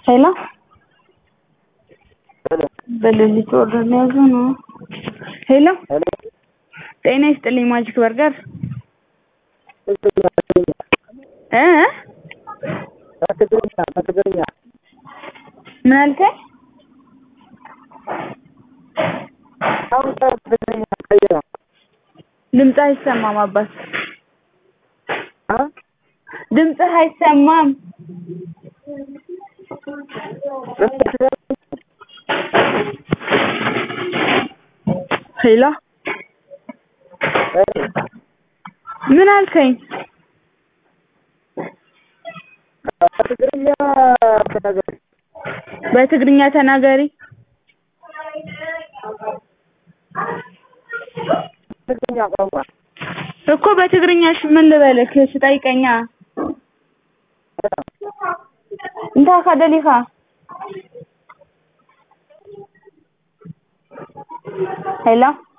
ሄሎ በሌሊት ኦርደር ሊያዙ ነው። ሄሎ ጤና ይስጥልኝ ማጂክ በርገር እ በትግርኛ በትግርኛ ምን አልከኝ? አሁን በትግርኛ ቀይረው ድምፅህ አይሰማም አባት አ ድምፅህ አይሰማም። ሄሎ ምን አልከኝ? በትግርኛ ተናገሪ በትግርኛ ተናገሪ። ትግርኛ ቋንቋ እኮ በትግርኛ እሺ ምን ልበልክ? እሺ ጠይቀኛ። እንታይ ኢኻ ደሊኻ? ሄሎ